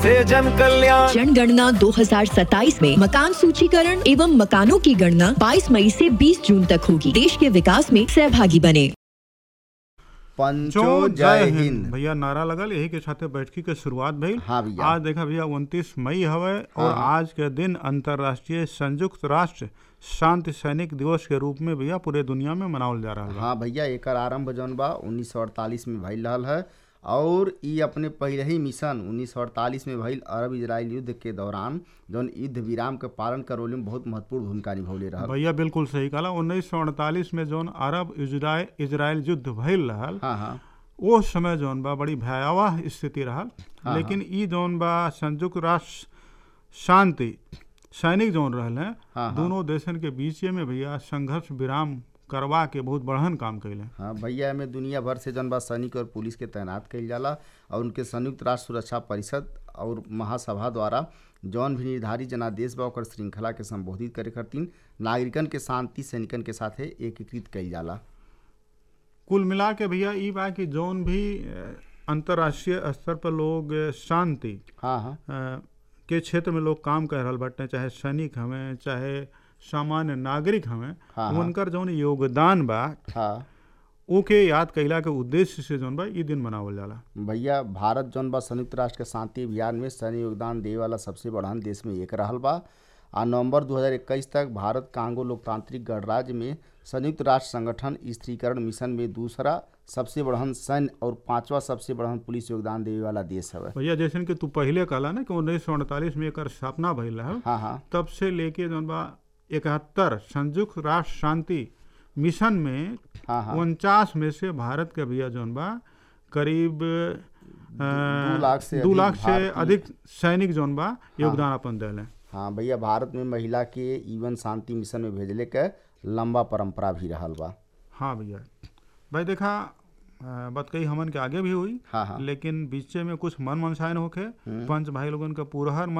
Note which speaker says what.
Speaker 1: से जन कल्याण
Speaker 2: जनगणना 2027 में मकान सूचीकरण एवं मकानों की गणना 22 मई से 20 जून तक होगी देश के विकास में सहभागी बने
Speaker 3: पंचो
Speaker 4: जो
Speaker 3: जय हिंद
Speaker 4: भैया नारा लगल यही के साथे बैठकी के शुरुआत भइल
Speaker 3: हाँ भैया।
Speaker 4: आज देखा भैया उनतीस मई हवे और आज के दिन अंतर्राष्ट्रीय संयुक्त राष्ट्र शांति सैनिक दिवस के रूप में भैया पूरे दुनिया में मनावल जा रहा है
Speaker 3: हाँ भैया एकर आरंभ जौन बा उन्नीस सौ अड़तालीस में भइल रहल है और ई अपने पहले ही मिशन उन्नीस सौ अड़तालीस में भइल अरब इजराइल युद्ध के दौरान जौन युद्ध विराम के पालन करवले में बहुत महत्वपूर्ण भूमिका निभौले रहल
Speaker 4: भैया बिल्कुल सही कहला उन्नीस सौ अड़तालीस में जौन अरब इजराइल इजराइल युद्ध भइल रहल
Speaker 3: हाँ हाँ
Speaker 4: वो समय जौन बा बड़ी भयावह स्थिति रहल लेकिन ई जौन बा संयुक्त राष्ट्र शांति सैनिक जौन रहल हैं
Speaker 3: हाँ।
Speaker 4: दोनों देशन के बीच में भैया संघर्ष विराम करवा के बहुत बढ़न काम कैले
Speaker 3: हाँ भैया में दुनिया भर से जौन बा सैनिक और पुलिस के तैनात कइल जाला और उनके संयुक्त राष्ट्र सुरक्षा परिषद और महासभा द्वारा जौन भी निर्धारित जनादेश बा ओकर श्रृंखला के संबोधित करे खातिर नागरिकन के शांति सैनिकन के साथे एकीकृत कइल जाला
Speaker 4: कुल मिला के भैया ई बा कि जौन भी अ, अंतर्राष्ट्रीय स्तर पर लोग अ, शांति
Speaker 3: हाँ हाँ
Speaker 4: अ, के क्षेत्र में लोग काम कर रहल बाटे चाहे सैनिक हमें चाहे सामान्य नागरिक हमें
Speaker 3: हाँ, हाँ।
Speaker 4: उनकर जौन योगदान बा
Speaker 3: हाँ
Speaker 4: ओके याद कैला के उद्देश्य से जौन बा ई दिन मनावल जाला
Speaker 3: भैया भारत जौन बा संयुक्त राष्ट्र के शांति अभियान में सैन्य योगदान देवे वाला सबसे बड़हन देश में एक रहल बा आ नवंबर 2021 तक भारत कांगो लोकतांत्रिक गणराज्य में संयुक्त राष्ट्र संगठन स्त्रीकरण मिशन में दूसरा सबसे बड़हन सैन्य और पांचवा सबसे बड़हन पुलिस योगदान देवे वाला देश हवे
Speaker 4: भैया जैसे कि तू पहले कहला ना कि उन्नीस सौ अड़तालीस में एकर स्थापना भइल है
Speaker 3: हाँ हाँ
Speaker 4: तब से लेके जौन बा इकहत्तर संयुक्त राष्ट्र शांति मिशन में
Speaker 3: हाँ हाँ
Speaker 4: उनचास में से भारत के भैया जौन बा करीब अ,
Speaker 3: दू लाख से
Speaker 4: दू
Speaker 3: अधिक
Speaker 4: लाख से
Speaker 3: भारतीय-
Speaker 4: अधिक सैनिक जौन बा योगदान अपन दिले
Speaker 3: हाँ भैया भारत में महिला के ईवन शांति मिशन में भेजले के लंबा परंपरा भी रहल बा
Speaker 4: हाँ भैया भाई देखा अ, बात कही हमन के आगे भी हुई
Speaker 3: हाँ हाँ
Speaker 4: लेकिन बीचे में कुछ मन मनसायन होखे पंच भाई लोगन का पूरा